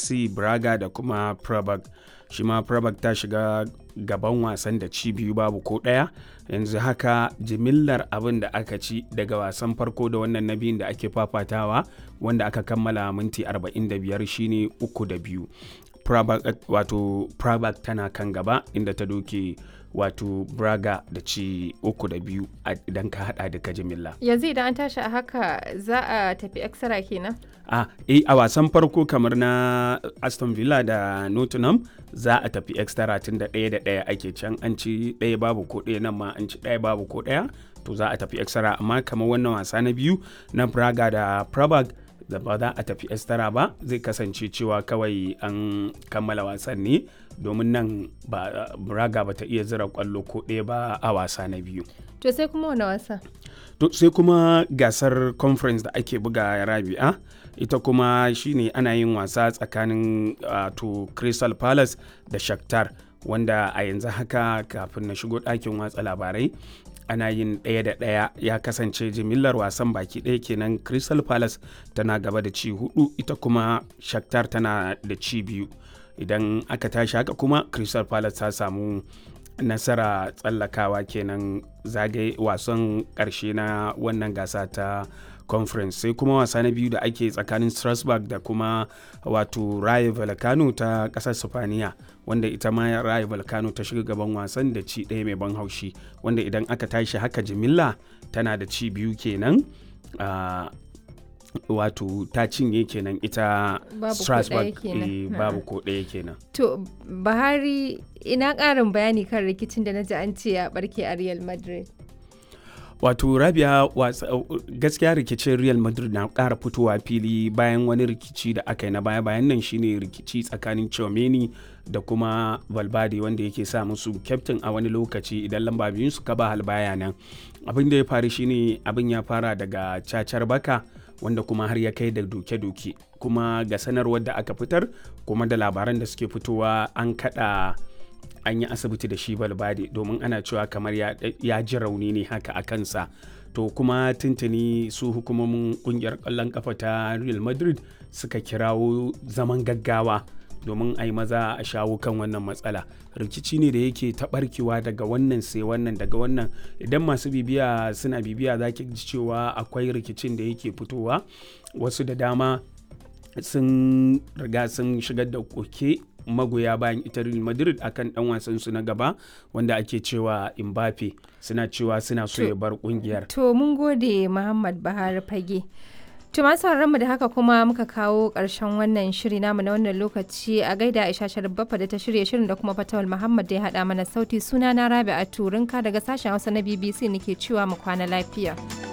fc braga da kuma prabag shi ma prabag ta shiga gaban wasan da ci biyu babu ko ɗaya yanzu haka jimillar abin da aka ci daga wasan farko da wannan na biyun da ake fafatawa wanda aka kammala minti 45 shine uku da biyu Prabak, wato Prabak tana kan gaba inda ta doke wato Braga da ci uku da biyu idan ka hada duka jimilla. Yanzu idan an tashi a haka za a tafi extra kenan? A eh, a wasan farko kamar na Aston Villa da Nottingham za a tafi extra tun da ɗaya da ɗaya ake can an ci ɗaya babu ko ɗaya nan ma an ci ɗaya babu ko ɗaya to za a tafi extra amma kamar wannan wasa na biyu na Braga da Prabag da ba za a tafi estara ba zai kasance cewa kawai an kammala wasan ne domin nan ba braga ba ta iya zira kwallo ko ɗaya ba a wasa na biyu to sai kuma wani wasa to sai kuma gasar conference da ake buga rabi'a ita kuma shine ana yin wasa tsakanin to crystal palace da shakhtar wanda a yanzu haka kafin na shigo ɗakin watsa labarai ana yin ɗaya da ɗaya ya kasance jimillar wasan baki ɗaya kenan crystal palace tana gaba da ci hudu ita kuma shakhtar tana da ci biyu idan aka tashi haka kuma crystal palace ta samu nasara tsallakawa kenan zagaye wasan ƙarshe na wannan gasa ta conference sai kuma wasa na biyu da ake tsakanin strasbourg da kuma wato raye volcano ta kasar sifaniya wanda ita ma raye volcano ta shiga gaban wasan da ci ɗaya mai ban haushi wanda idan aka tashi haka jimilla tana da ci biyu kenan uh, wato ta cinye kenan ita strasbourg babu ko ɗaya kenan to bahari ina ƙarin bayani kan rikicin da na ji an ce ya barke a real madrid wato rabia gaskiya rikicin real madrid na kara fitowa fili bayan wani rikici da aka yi na baya bayan nan shine rikici tsakanin chomeni da kuma valverde wanda yake sa musu kyaftin a wani lokaci idan lamba biyun suka ba halbaya nan abin da ya faru shine abin ya fara daga cacar baka wanda kuma har ya kai da doke-doke kuma ga sanarwar da aka fitar kuma da labaran da suke fitowa an kada an yi asibiti da shi balbade domin ana cewa kamar ya ji rauni ne haka a kansa to kuma tuntuni su hukumomin kungiyar kwallon kafa ta real madrid suka kirawo zaman gaggawa domin a yi maza a shawo kan wannan matsala rikici ne da yake taɓarkewa daga wannan sai wannan daga wannan idan masu bibiya suna bibiya za ki ji cewa akwai rikicin da yake fitowa wasu da dama sun riga sun shigar da koke magoya bayan ita Real Madrid akan dan wasan su na gaba wanda ake cewa Mbappe suna cewa suna so ya bar kungiyar. To mun gode Muhammad Bahar Fage. To masu mu da haka kuma muka kawo ƙarshen wannan shiri namu na wannan lokaci a gaida Aisha Sharbafa da ta shirya shirin da kuma Fatawal Muhammad da ya haɗa mana sauti suna na Rabi a Turinka daga sashen Hausa na BBC nake cewa mu kwana lafiya.